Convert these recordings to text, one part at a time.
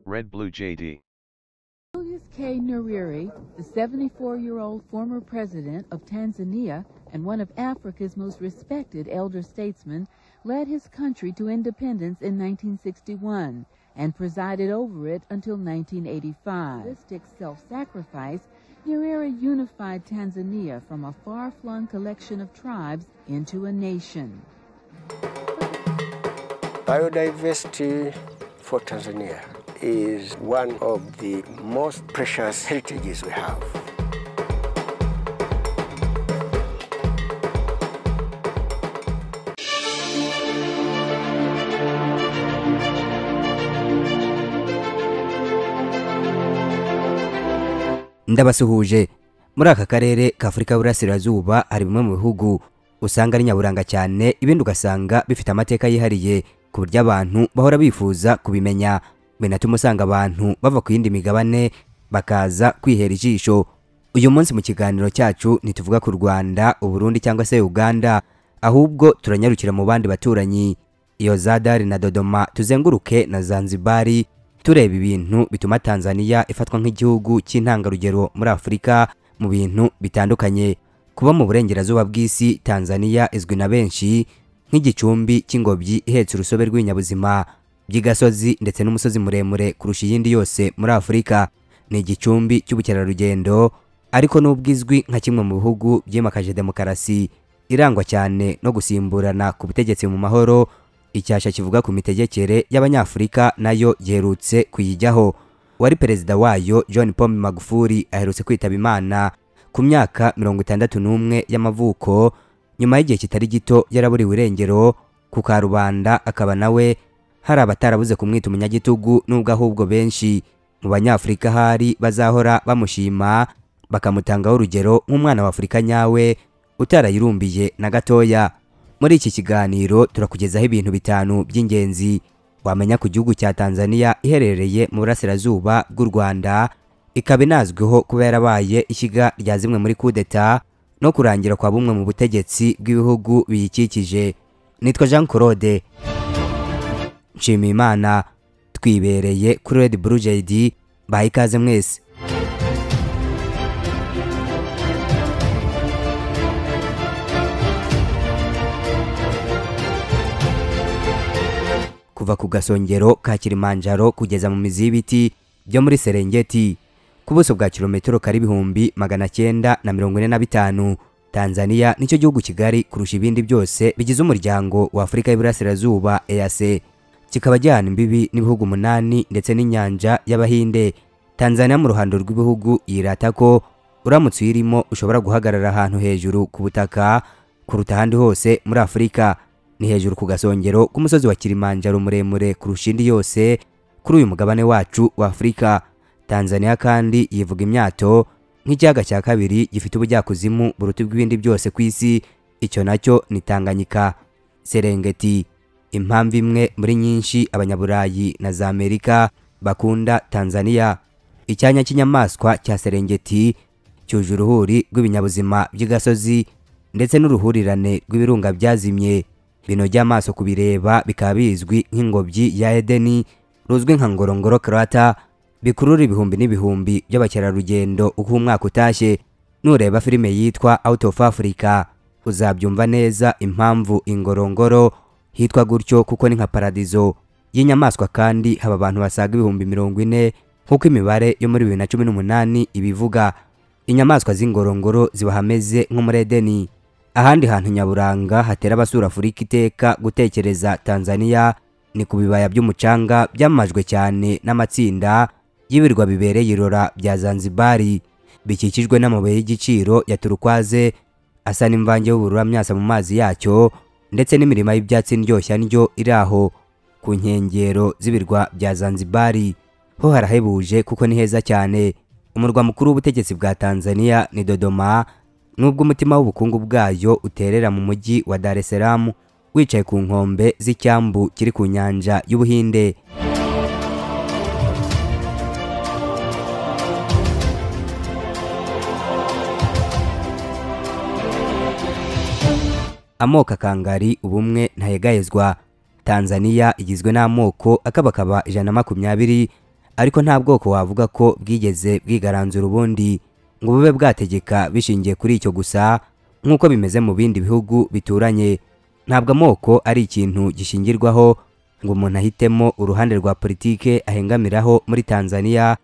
Red Blue JD. Julius K. Nyerere, the 74-year-old former president of Tanzania and one of Africa's most respected elder statesmen, led his country to independence in 1961 and presided over it until 1985. Realistic self-sacrifice, Nyerere unified Tanzania from a far-flung collection of tribes into a nation. Biodiversity for Tanzania is one of the most precious heritages we have. ndabasuhuje muri aka karere k'afurika y'uburasirazuba hari bimwe mu bihugu usanga ari nyaburanga cyane ibindi ugasanga bifite amateka yihariye ku buryo abantu bahora bifuza kubimenya binatuma usanga abantu bava ku yindi migabane bakaza kwihera ijisho uyu munsi mu kiganiro cyacu ntituvuga ku rwanda uburundi cyangwa se uganda ahubwo turanyarukira mu bandi baturanyi iyo zadari na dodoma tuzenguruke na zanzibari tureba ibintu bituma tanzania ifatwa nk'igihugu cy'intangarugero muri afurika mu bintu bitandukanye kuba mu burengerazuba bw'isi tanzania izwi na benshi nk'igicumbi cy'ingobyi ihetse urusobe rw'ibinyabuzima by'igasozi ndetse n'umusozi muremure kurusha iyindi yose muri afurika ni igicumbi cy'ubukerarugendo ariko n'ubwo izwi nka kimwe mu bihugu byimakaje demokarasi irangwa cyane no gusimburana ku butegetsi mu mahoro icyasha kivuga ku mitegekere y'abanyafurika nayo yerutse kuyijyaho wari perezida wayo john paul magufuli aherutse kwitaba imana ku myaka mirongo itandatu n'umwe y'amavuko nyuma y'igihe kitari gito yaraburiwe irengero ku karubanda akaba nawe hari abatarabuze kumwita umunyagitugu n'ubwo ahubwo benshi mu banyafurika hari bazahora bamushima bakamutangaho urugero nk'umwana wa afurika nyawe utarayirumbiye na gatoya muri iki kiganiro turakugezaho ibintu bitanu by'ingenzi wamenya ku gihugu cya tanzania iherereye mu burasirazuba bw'u rwanda ikaba inazwiho kuba yarabaye ishyiga rya zimwe muri kudeta no kurangira kwa bumwe mu butegetsi bw'ibihugu biyikikije nitwa jean claude nshimiyimana twibereye kuri red blue jd baha ikaze mwese kuva ku gasongero ka kilimanjaro kugeza mu mizi y'ibiti byo muri serengeti ku buso bwa kilometero kari ibihumbi magana cyenda na mirongo ine na bitanu tanzania nicyo gihugu kigari kurusha ibindi byose bigize umuryango wa afurika y'iburasirazuba eac kikaba gihana imbibi n'ibihugu umunani ndetse n'inyanja y'abahinde tanzania mu ruhando rw'ibihugu yirata ko uramutse uyirimo ushobora guhagarara ahantu hejuru ku butaka kuruta ahandi hose muri afurika ni hejuru ku gasongero k'umusozi wa kilimanjaro muremure kurusha indi yose kuri uyu mugabane wacu wa afurika tanzania kandi yivuga imyato nk'ikiyaga cya kabiri gifite ubujyakuzimu buruta ubw'ibindi byose ku isi icyo nacyo ni tanganyika serengeti impamvu imwe muri nyinshi abanyaburayi na za amerika bakunda tanzania icyanya cy'inyamaswa cya serengeti cyuje uruhuri rw'ibinyabuzima by'igasozi ndetse n'uruhurirane rw'ibirunga byazimye binogeye amaso kubireba bikaba bizwi nk'ingobyi ya edeni ruzwi nka ngorongoro karata bikurura ibihumbi n'ibihumbi by'abakerarugendo uko umwaka utashye nureba filime yitwa out of africa uzabyumva neza impamvu ingorongoro hitwa gutyo kuko ni nka paradizo y'inyamaswa kandi haba abantu basaga ibihumbi mirongo ine nk'uko imibare yo muri bibiri na cumi n'umunani ibivuga inyamaswa z'ingorongoro ziba hameze nko muri edeni ahandi hantu nyaburanga hatera abasura afurika iteka gutekereza tanzania ni ku bibaya by'umucanga byamajwe cyane n'amatsinda y'ibirwa bibereye irora bya zanzibari bikikijwe n'amabuye y'igiciro ya turukwaze asa n'imvange y'ubururamyasa mu mazi yacyo ndetse n'imirima y'ibyatsi ndyoshya ndyo iri aho ku nkengero z'ibirwa bya zanzibari ho harahebuje kuko ni heza cyane umurwa mukuru w'ubutegetsi bwa tanzania ni dodoma nubwo umutima w'ubukungu bwayo uterera mu mujyi wa Dar es Salaam wicaye ku nkombe z'icyambu kiri ku nyanja y'Ubuhinde amoko akangari ubumwe ntayegayezwa tanzania igizwe n'amoko akabakaba ijana na makumyabiri ariko nta bwoko wavuga ko bwigeze bwigaranzura ubundi ngo bube bwategeka bishingiye kuri icyo gusa nk'uko bimeze mu bindi bihugu bituranye ntabwo amoko ari ikintu gishingirwaho ngo umuntu ahitemo uruhande rwa politike ahengamiraho muri Tanzania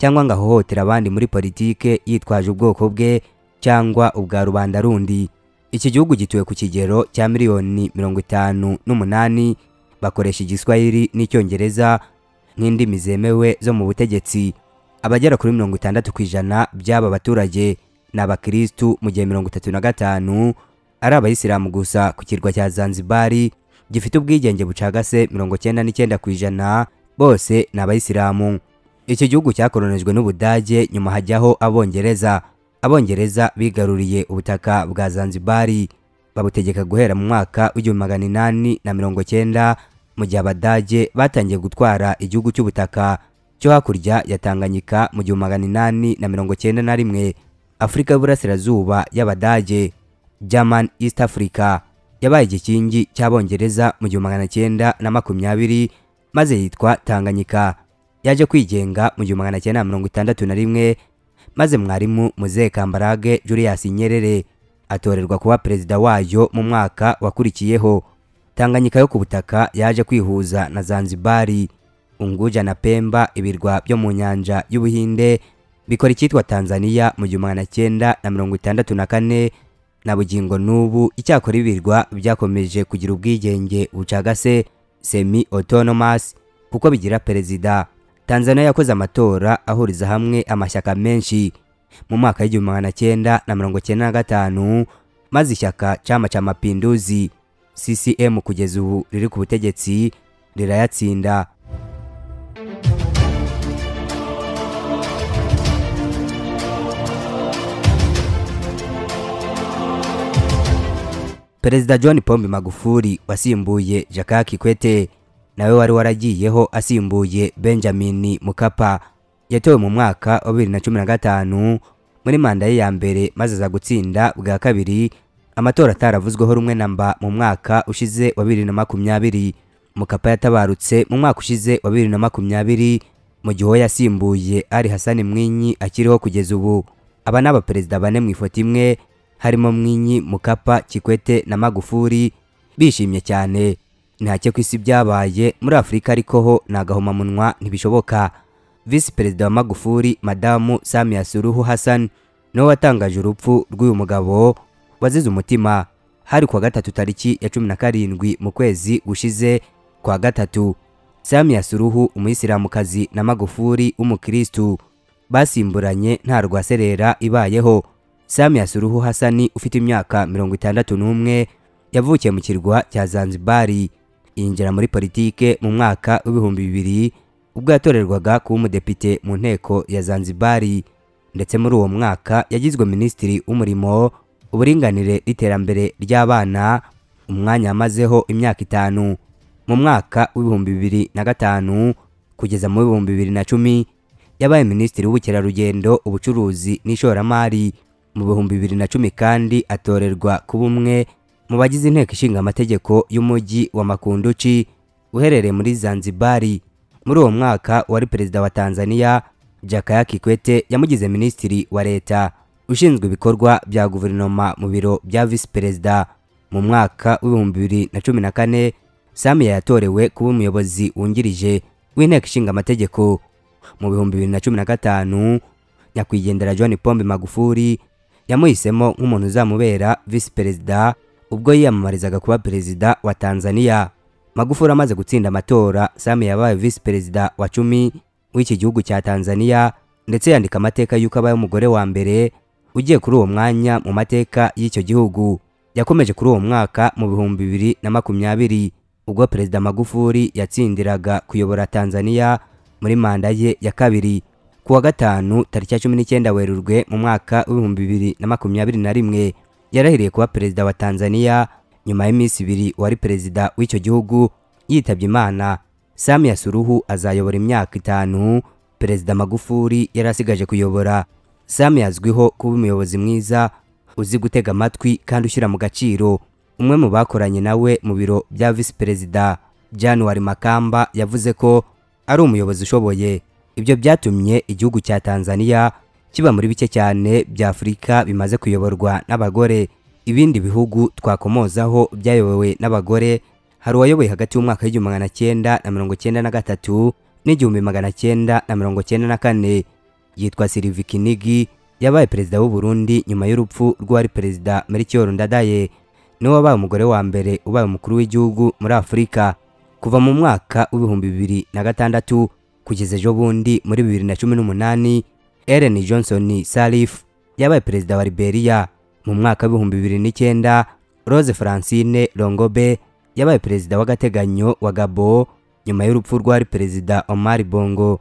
cyangwa ngo ahohotera abandi muri politike yitwaje ubwoko bwe cyangwa ubwa rubanda rundi iki gihugu gituwe ku kigero cya miliyoni mirongo itanu n'umunani bakoresha igiswahili n'icyongereza nk'indimi zemewe zo mu butegetsi abagera kuri mirongo itandatu ku ijana by'aba baturage ni abakirisitu mu gihe mirongo itatu na gatanu ari abayisilamu gusa ku kirwa cya zanzibari gifite ubwigenge bucagase mirongo cyenda n'icyenda ku ijana bose ni abayisilamu iki gihugu cyakoronijwe n'ubudage nyuma hajyaho abongereza abongereza bigaruriye ubutaka bwa zanzibari babutegeka guhera mu mwaka w'igihumbi magana inani na mirongo cyenda mu gihe abadage batangiye gutwara igihugu cy'ubutaka cyo hakurya ya tanganyika mu gihumbi magana inani na mirongo cyenda na rimwe afurika y'uburasirazuba y'abadage german east africa yabaye igikingi cy'abongereza mu gihumbi magana cyenda na makumyabiri maze yitwa tanganyika yaje kwigenga mu gihumbi magana cyenda na mirongo itandatu na rimwe maze mwarimu muzehe kambarage julius nyerere atorerwa kuba perezida wayo mu mwaka wakurikiyeho tanganyika yo ku butaka yaje kwihuza na zanzibari unguja na pemba ibirwa byo mu nyanja y'ubuhinde bikora icyitwa tanzania mu gihumbi magana cyenda na mirongo itandatu na kane na bugingo n'ubu icyakora ibirwa byakomeje kugira ubwigenge bucagase semi autonomous kuko bigira perezida tanzania yakoze amatora ahuriza hamwe amashyaka menshi mu mwaka w'igihumbi magana cyenda na mirongo cyenda na gatanu maze ishyaka chama cha mapinduzi ccm kugeza ubu riri ku butegetsi rirayatsinda perezida john pombe magufuli wasimbuye jakaya kikwete nawe wari waragiyeho asimbuye benjamin mukapa yatowe mu mwaka wa bibiri na cumi na gatanu muri manda ye ya mbere maze aza gutsinda bwa kabiri amatora ataravuzweho rumwe na mba mu mwaka ushize wa bibiri na makumyabiri mukapa yatabarutse mu mwaka ushize wa bibiri na makumyabiri mu gihe uwo yasimbuye ari hasani mwinyi akiriho kugeza ubu aba ni abaperezida bane mu ifoto imwe harimo mwinyi mukapa kikwete na magufuri bishimye cyane ntacyo ku isi byabaye muri afurika ariko ho ni agahomamunwa ntibishoboka visi perezida wa magufuri madamu samia suruhu hassan niwe watangaje urupfu rw'uyu mugabo wazize umutima hari kuwa gatatu tariki ya cumi na karindwi mu kwezi gushize kwa gatatu samia suruhu umuyisilamukazi na magufuri w'umukirisitu basimburanye nta rwaserera ibayeho samia suruhu hassan ufite imyaka mirongo itandatu n'umwe yavukiye mu kirwa cya zanzibari yinjira muri politike mu mwaka w'ibihumbi bibiri ubwo yatorerwaga kuba umudepite mu nteko ya zanzibari ndetse muri uwo mwaka yagizwe minisitiri w'umurimo uburinganire n'iterambere ry'abana umwanya yamazeho imyaka itanu mu mwaka w'ibihumbi bibiri na gatanu kugeza mu bihumbi bibiri na cumi yabaye minisitiri w'ubukerarugendo ubucuruzi n'ishoramari mu bihumbi bibiri na cumi kandi atorerwa kuba umwe mu bagize inteko ishinga amategeko y'umujyi wa makunduchi uherereye muri zanzibari muri uwo mwaka wari perezida wa tanzania jakaya kikwete yamugize minisitiri wa leta ushinzwe ibikorwa bya guverinoma mu biro bya visi perezida mu mwaka w'ibihumbi bibiri na cumi na kane samiya yatorewe kuba umuyobozi wungirije w'inteko ishinga amategeko mu bihumbi bibiri na cumi na gatanu nyakwigendera john pombe magufuri yamuhisemo nk'umuntu uzamubera visi perezida ubwo yiyamamarizaga kuba perezida wa tanzania magufuri amaze gutsinda amatora sami yabaye visi perezida wa cumi w'iki gihugu cya tanzania ndetse yandika amateka y'uko abaye umugore wa mbere ugiye kuri uwo mwanya mu mateka y'icyo gihugu yakomeje kuri uwo mwaka mu bihumbi bibiri na makumyabiri ubwo perezida magufuri yatsindiraga kuyobora tanzania muri manda ye ya kabiri kuwa gatanu tariki ya cumi n'icyenda werurwe mu mwaka w'ibihumbi bibiri na makumyabiri na rimwe yarahiriye kuba perezida wa tanzania nyuma y'iminsi ibiri wari perezida w'icyo gihugu yitabye imana samia suruhu azayobora imyaka itanu perezida magufuri yari asigaje kuyobora samia azwiho kuba umuyobozi mwiza uzi gutega amatwi kandi ushyira mu gaciro umwe mu bakoranye nawe mu biro bya visi perezida januwari makamba yavuze ko ari umuyobozi ushoboye ibyo byatumye igihugu cya tanzaniya kiba muri bike cyane bya afurika bimaze kuyoborwa n'abagore ibindi bihugu twakomozaho byayobowe n'abagore hari uwayoboye hagati y'umwaka w'igihumbi magana cyenda na mirongo cyenda na gatatu n'igihumbi magana cyenda na mirongo cyenda na kane yitwa silivi kinigi yabaye perezida w'u Burundi nyuma y'urupfu rw'uwari perezida melchior ndadaye niwe wabaye umugore wa mbere ubaye umukuru w'igihugu muri afurika kuva mu mwaka w'ibihumbi bibiri na gatandatu kugeza ejo bundi muri bibiri na cumi n'umunani ellen johnson salif yabaye perezida wa liberia mu mwaka w'ibihumbi bibiri n'icyenda rose francine longobe yabaye perezida w'agateganyo wa gabo nyuma y'urupfu rwari perezida omar bongo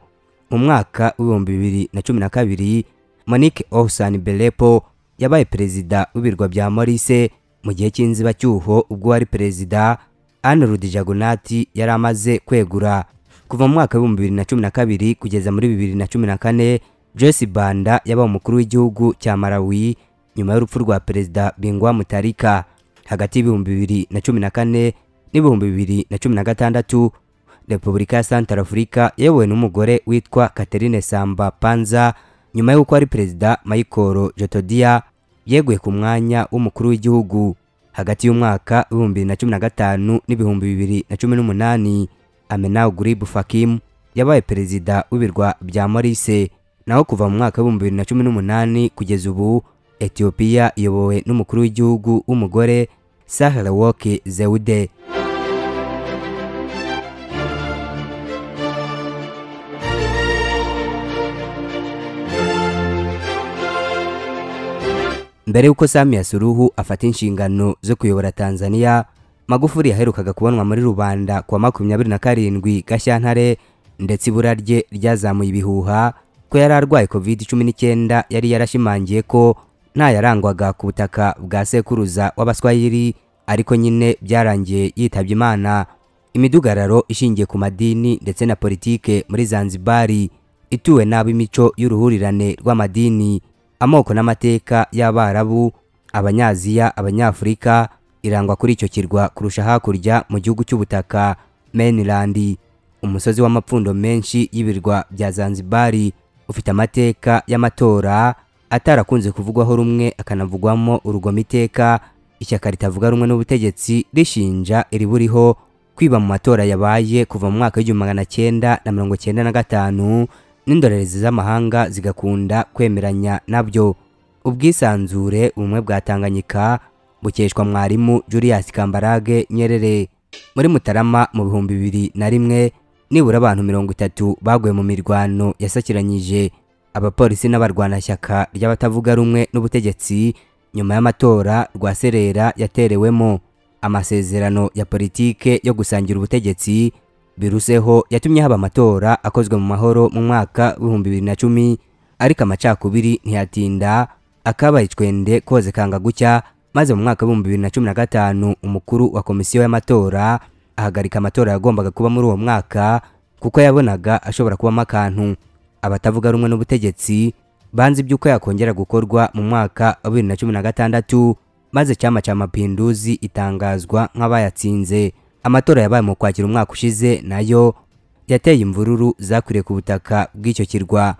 mu mwaka w'ibihumbi bibiri na cumi na kabiri monique ohsan belepo yabaye perezida w'ibirwa bya morise mu gihe cy'inzibacyuho ubwo wari perezida anne rudijagunati yari amaze kwegura kuva mu mwaka w'ibihumbi bibiri na cumi na kabiri kugeza muri bibiri na cumi na kane joyce banda yabaye umukuru w'igihugu cya malawi nyuma y'urupfu rwa perezida bingwa mutarika hagati y'ibihumbi bibiri na cumi na kane n'ibihumbi bibiri na cumi na gatandatu repubulika ya santara afurika yayobowe n'umugore witwa katerine samba panza nyuma y'uko ari perezida michael jotodiya yeguye ku mwanya w'umukuru w'igihugu hagati y'umwaka w'ibihumbi bibiri na cumi na gatanu n'ibihumbi bibiri na cumi n'umunani amenaw guribu fakim yabaye perezida w'ibirwa bya morise naho kuva mu mwaka w'ibihumbi bibiri na cumi n'umunani kugeza ubu etiyopiya iyobowe n'umukuru w'igihugu w'umugore sahara woke zewude mbere y'uko samiya suruhu afata inshingano zo kuyobora tanzaniya magufuri yaherukaga kubonwa muri rubanda kuwa makumyabiri na karindwi gashyantare ndetse ibura rye ryazamuye ibihuha ko yari arwaye covid cumi n'icyenda yari yarashimangiye ko nta yarangwaga ku butaka bwa sekuruza w'abaswayiri ariko nyine byarangiye yitabye imana imidugararo ishingiye ku madini ndetse na politike muri zanzibari ituwe n'ab'imico y'uruhurirane rw'amadini amoko n'amateka y'abarabu abanyaziya abanyafurika irangwa kuri icyo kirwa kurusha hakurya mu gihugu cy'ubutaka mainland umusozi w'amapfundo menshi y'ibirwa bya zanzibari ufite amateka y'amatora atarakunze kuvugwaho rumwe akanavugwamo urugomo iteka ishyaka ritavuga rumwe n'ubutegetsi rishinja iriburiho kwiba mu matora yabaye kuva mu mwaka w'igihumbi magana cyenda na mirongo cyenda na gatanu n'indorerezi z'amahanga zigakunda kwemeranya nabyo ubwisanzure ubumwe bwa tanganyika bukeshwa mwarimu julius kambarage nyerere muri mutarama mu bihumbi bibiri na rimwe nibura abantu mirongo itatu baguye mu mirwano yasakiranyije abapolisi n'abarwanashyaka ry'abatavuga rumwe n'ubutegetsi nyuma y'amatora rwa serera yaterewemo amasezerano ya politike yo gusangira ubutegetsi biruseho yatumye haba amatora akozwe mu mahoro mu mwaka w'ibihumbi bibiri na cumi ariko amacakubiri ntiyatinda akabaye icwende koze kanga gucya maze mu mwaka w'ibihumbi bibiri na cumi na gatanu umukuru wa komisiyo y'amatora ahagarika amatora yagombaga kuba muri uwo mwaka kuko yabonaga ashobora kubamo akantu abatavuga rumwe n'ubutegetsi banze iby'uko yakongera gukorwa mu mwaka wa bibiri na cumi na gatandatu maze cyama cya mapinduzi itangazwa nk'abayatsinze amatora yabaye mu kwakira umwaka ushize nayo yateye imvururu zakwiriye ku butaka bw'icyo kirwa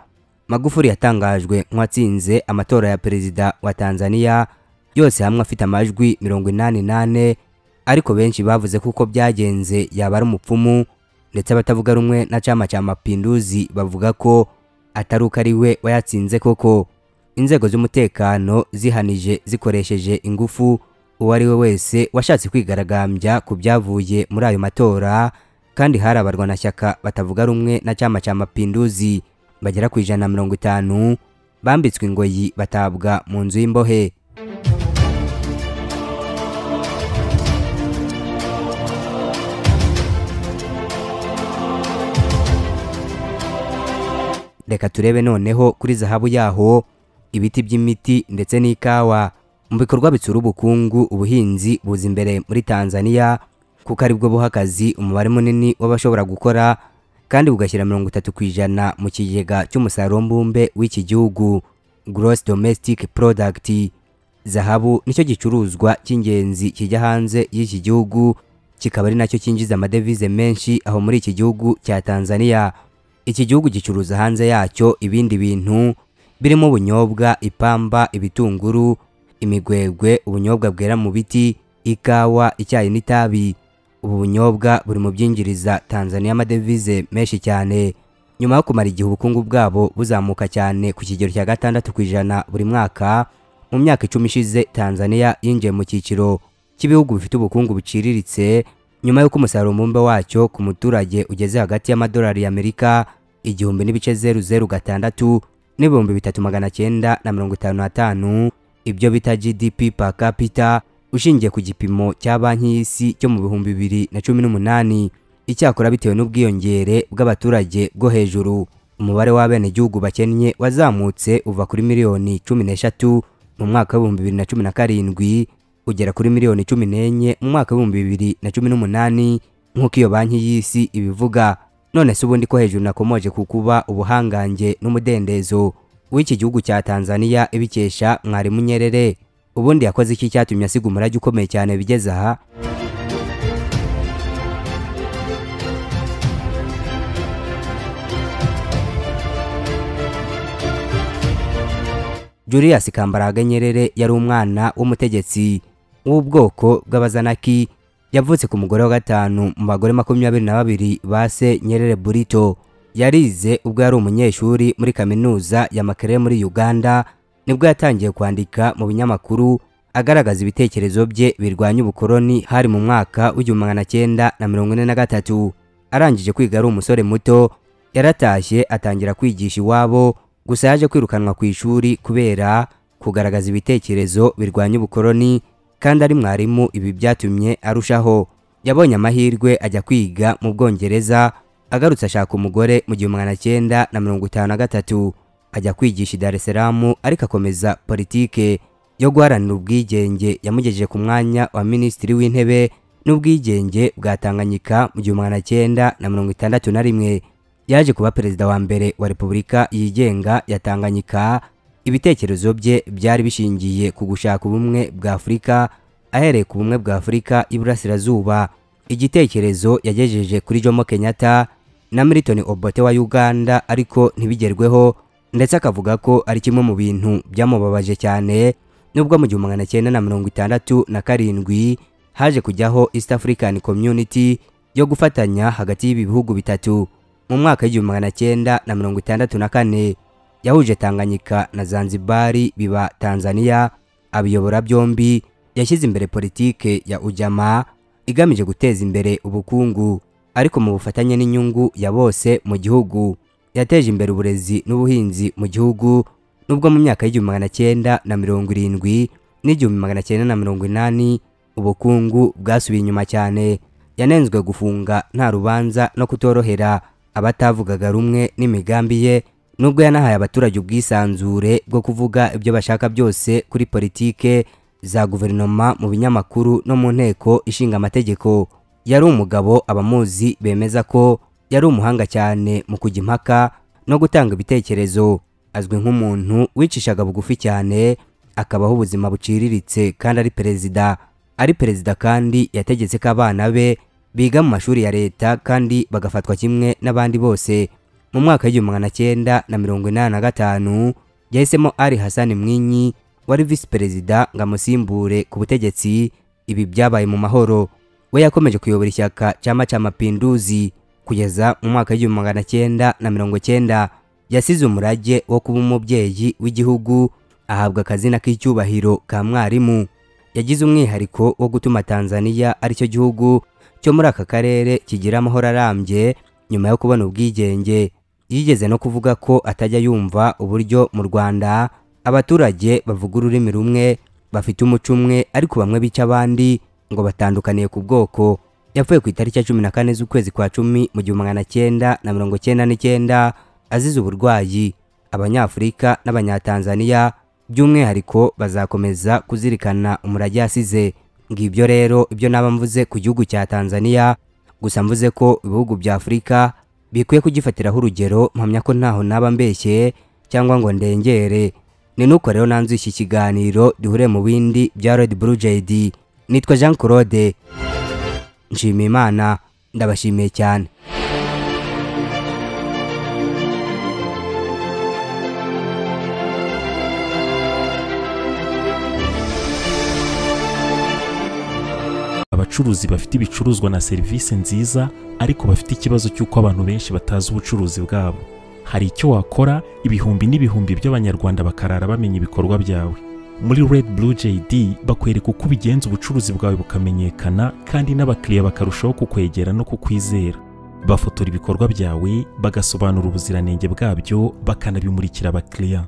magufuri yatangajwe nk'uwatsinze amatora ya perezida wa tanzaniya yose hamwe afite amajwi mirongo inani nane ariko benshi bavuze ko uko byagenze yaba ari umupfumu ndetse abatavuga rumwe na chama cya mapinduzi bavuga ko atari uko ari we wayatsinze koko inzego z'umutekano zihanije zikoresheje ingufu uwo ari we wese washatse kwigaragambya ku byavuye muri ayo matora kandi hari abarwanashyaka batavuga rumwe na chama cya mapinduzi bagera ku ijana na mirongo itanu bambitswe ingoyi batabwa mu nzu y'imbohe reka turebe noneho kuri zahabu yaho ibiti by'imiti ndetse n'ikawa mu bikorwa bitsura ubukungu ubuhinzi buza imbere muri tanzaniya kuko aribwo buha akazi umubare munini w'abashobora gukora kandi bugashyira mirongo itatu ku ijana mu kigega cy'umusaruro mbumbe w'iki gihugu gross domestic product zahabu nicyo gicuruzwa cy'ingenzi kijya hanze y'iki gihugu kikaba ari nacyo cyinjiza amadevize menshi aho muri iki gihugu cya tanzaniya iki gihugu gicuruza hanze yacyo ibindi bintu birimo ubunyobwa ipamba ibitunguru imigwegwe ubunyobwa bwera mu biti ikawa icyayi n'itabi ubu bunyobwa buri mu byinjiriza tanzania amadevize menshi cyane nyuma yo kumara igihe ubukungu bwabo buzamuka cyane ku kigero cya gatandatu ku ijana buri mwaka mu myaka icumi ishize tanzania yinjiye mu cyiciro cy'ibihugu bifite ubukungu buciriritse nyuma y'uko umusaruro mbumbe wacyo ku muturage ugeze hagati y'amadolari y'amerika igihumbi n'ibice zeru zeru gatandatu n'ibihumbi bitatu magana cyenda na mirongo itanu n'atanu ibyo bita gdp per capita ushingiye ku gipimo cya banki y'isi cyo mu bihumbi bibiri na cumi n'umunani icyakora bitewe n'ubwiyongere bw'abaturage bwo hejuru umubare w'abenegihugu bakennye wazamutse uva kuri miliyoni cumi n'eshatu mu mwaka w'ibihumbi bibiri na cumi na karindwi ugera kuri miliyoni cumi n'enye mu mwaka w'ibihumbi bibiri na cumi n'umunani nk'uko iyo banki y'isi ibivuga none se ubundi ko hejuru nakomoje ku kuba ubuhangange n'umudendezo w'iki gihugu cya tanzania ibikesha mwarimu nyerere ubundi yakoze iki cyatumye asiga umurage ukomeye cyane bigeze aha Julius Kambaraga Nyerere yari umwana w'umutegetsi w'ubwoko bw'Abazanaki yavutse ku mugore wa gatanu mu bagore makumyabiri na babiri ba se Nyerere Burito yarize ubwo yari umunyeshuri muri kaminuza ya Makerere muri Uganda nibwo yatangiye kwandika mu binyamakuru agaragaza ibitekerezo bye birwanya ubukoloni hari mu mwaka w'igihumbi magana cyenda na mirongo ine na gatatu arangije kwiga ari umusore muto yaratashye atangira kwigisha iwabo gusa yaje kwirukanwa ku ishuri kubera kugaragaza ibitekerezo birwanya ubukoloni kandi ari mwarimu ibi byatumye arushaho yabonye amahirwe ajya kwiga mu bwongereza agarutse ashaka umugore mu gihumbi magana cyenda na mirongo itanu na gatatu ajya kwigisha i Dar es Salaam ariko akomeza politike yo guharanira ubwigenge yamugejeje ku mwanya wa minisitiri w'intebe n'ubwigenge bwa Tanganyika mu gihumbi magana cyenda na mirongo itandatu na rimwe yaje kuba perezida wa mbere wa repubulika yigenga ya Tanganyika ibitekerezo bye byari bishingiye ku gushaka ubumwe bwa Afurika ahereye ku bumwe bwa Afurika y'Iburasirazuba igitekerezo yagejeje kuri Jomo Kenyatta na Milton Obote wa Uganda ariko ntibigerweho ndetse akavuga ko ari kimwe mu bintu byamubabaje cyane nubwo mu gihumbi magana cyenda na mirongo itandatu na karindwi haje kujyaho East African Community yo gufatanya hagati y'ibi bihugu bitatu mu mwaka w'igihumbi magana cyenda na mirongo itandatu na kane yahuje Tanganyika na Zanzibari biba Tanzania abiyobora byombi yashyize imbere politike ya Ujama igamije guteza imbere ubukungu ariko mu bufatanye n'inyungu ya bose mu gihugu yateje imbere uburezi n'ubuhinzi mu gihugu nubwo mu myaka y'igihumbi magana cyenda na mirongo irindwi n'igihumbi magana cyenda na mirongo inani ubukungu bwasubiye inyuma cyane yanenzwe gufunga nta rubanza no kutorohera abatavugaga rumwe n'imigambi ye nubwo yanahaye abaturage ubwisanzure bwo kuvuga ibyo bashaka byose kuri politike za guverinoma mu binyamakuru no mu nteko ishinga amategeko yari umugabo abamuzi bemeza ko yari umuhanga cyane mu kujya impaka no gutanga ibitekerezo azwi nk'umuntu wicishaga bugufi cyane akabaho ubuzima buciriritse kandi ari perezida ari perezida kandi yategetse ko abana be biga mu mashuri ya leta kandi bagafatwa kimwe n'abandi bose mu mwaka w'igihumbi magana cyenda na mirongo inani na gatanu yahisemo ari hasani mwinyi wari visi perezida ngo amusimbure ku butegetsi ibi byabaye mu mahoro we yakomeje kuyobora ishyaka cyama cya mapinduzi kugeza mu mwaka w'igihumbi magana cyenda na mirongo cyenda yasize umurage wo kuba umubyeyi w'igihugu ahabwa akazina k'icyubahiro ka mwarimu yagize umwihariko wo gutuma tanzaniya aricyo gihugu cyo muri aka karere kigira amahoro arambye nyuma yo kubona ubwigenge yigeze no kuvuga ko atajya yumva uburyo mu rwanda abaturage bavuga ururimi rumwe bafite umuco umwe ariko bamwe bica abandi ngo batandukaniye ku bwoko yapfuye ku itariki ya cumi na kane z'ukwezi kwa cumi mu gihumbi magana cyenda na mirongo cyenda n'icyenda azize uburwayi abanyafurika n'abanyatanzaniya by'umwihariko bazakomeza kuzirikana umurage yasize ngibyo rero ibyo naba mvuze ku gihugu cya Tanzania gusa mvuze ko ibihugu bya Afurika bikwiye kugifatiraho urugero mpamya ko ntaho naba mbeshye cyangwa ngo ndengere ni nuko rero nanzu iki kiganiro duhure mu bindi bya Red Blue JD nitwa Jean Claude nshimiye Imana ndabashimiye cyane abacuruzi bafite ibicuruzwa na serivisi nziza ariko bafite ikibazo cy'uko abantu benshi batazi ubucuruzi bwabo hari icyo wakora ibihumbi n'ibihumbi by'abanyarwanda bakarara bamenya ibikorwa byawe muri red blue jd bakwereka uko ubigenza ubucuruzi bwawe bukamenyekana kandi n'abakiriya bakarushaho kukwegera no kukwizera bafotora ibikorwa byawe bagasobanura ubuziranenge bwabyo bakanabimurikira abakiriya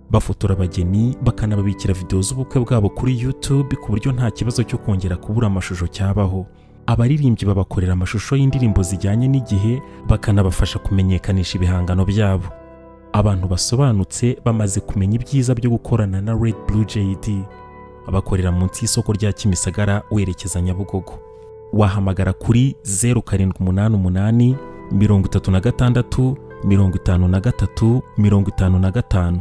bafotora abageni bakanababikira videwo z'ubukwe bwabo kuri YouTube ku buryo nta kibazo cyo kongera kubura amashusho cyabaho abaririmbyi babakorera amashusho y'indirimbo zijyanye n'igihe bakanabafasha kumenyekanisha ibihangano byabo abantu basobanutse bamaze kumenya ibyiza byo gukorana na Red Blue JD abakorera munsi y'isoko rya Kimisagara werekeza Nyabugogo wahamagara kuri 0788 36 53 55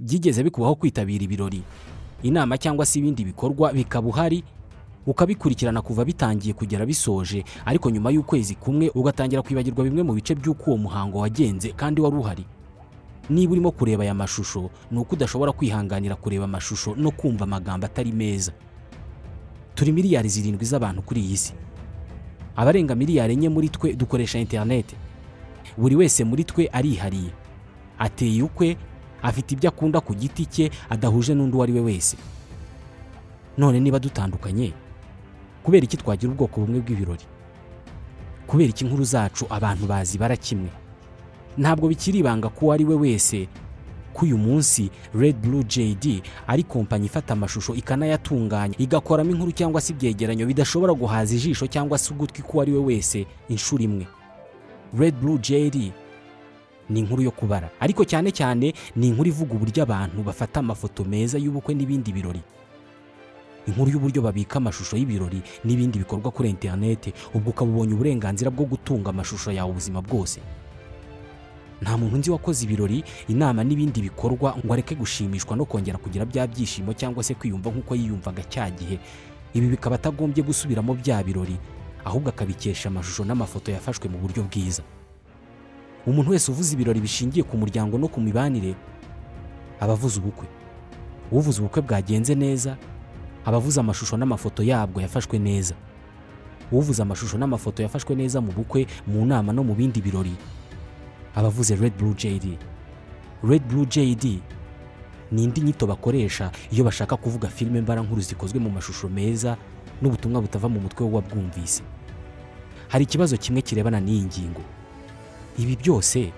byigeze bikubaho kwitabira ibirori inama cyangwa se ibindi bikorwa bikaba uhari ukabikurikirana kuva bitangiye kugera bisoje ariko nyuma y'ukwezi kumwe ugatangira kwibagirwa bimwe mu bice by'uko uwo muhango wagenze kandi wari uhari niba urimo kureba aya mashusho ni uko udashobora kwihanganira kureba amashusho no kumva amagambo atari meza turi miliyari zirindwi z'abantu kuri iyi si abarenga miliyari enye muri twe dukoresha interineti buri wese muri twe arihariye ateye ukwe afite ibyo akunda ku giti cye adahuje n'undi uwo ari we wese none niba dutandukanye kubera iki twagira ubwoko bumwe bw'ibirori kubera iki inkuru zacu abantu bazi bara kimwe ntabwo bikiri ibanga ko uwo ari we wese ko uyu munsi red blue jd ari kompanyi ifata amashusho ikanayatunganya igakoramo inkuru cyangwa se ibyegeranyo bidashobora guhaza ijisho cyangwa se ugutwi k'uwo ari we wese inshuro imwe red blue jd ni inkuru yo kubara ariko cyane cyane ni inkuru ivuga uburyo abantu bafata amafoto meza y'ubukwe n'ibindi birori inkuru y'uburyo babika amashusho y'ibirori n'ibindi bikorwa kuri interinete ubwo ukaba ubonye uburenganzira bwo gutunga amashusho yawe ubuzima bwose nta muntu nzi wakoze ibirori inama n'ibindi bikorwa ngo areke gushimishwa no kongera kugira bya byishimo cyangwa se kwiyumva nk'uko yiyumvaga cya gihe ibi bikaba atagombye gusubiramo bya birori ahubwo akabikesha amashusho n'amafoto yafashwe mu buryo bwiza umuntu wese uvuze ibirori bishingiye ku muryango no ku mibanire aba avuze ubukwe uvuze ubukwe bwagenze neza aba avuze amashusho n'amafoto yabwo yafashwe neza uvuze amashusho n'amafoto yafashwe neza mu bukwe mu nama no mu bindi birori aba avuze red blue jd red blue jd ni indi nyito bakoresha iyo bashaka kuvuga filime mbarankuru zikozwe mu mashusho meza n'ubutumwa butava mu mutwe w'uwabwumvise hari ikibazo kimwe kirebana n'iyi ngingo ibi byose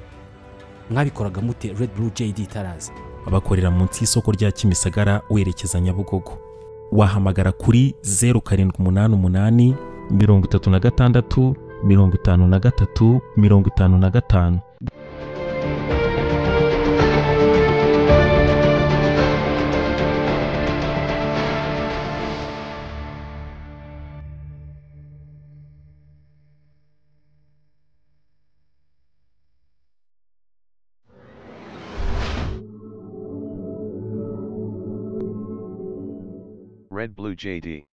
mwabikoraga mute red blue jd itaraza abakorera munsi y'isoko rya Kimisagara werekeza Nyabugogo wahamagara kuri 0788 36 53 55 Red Blue JD.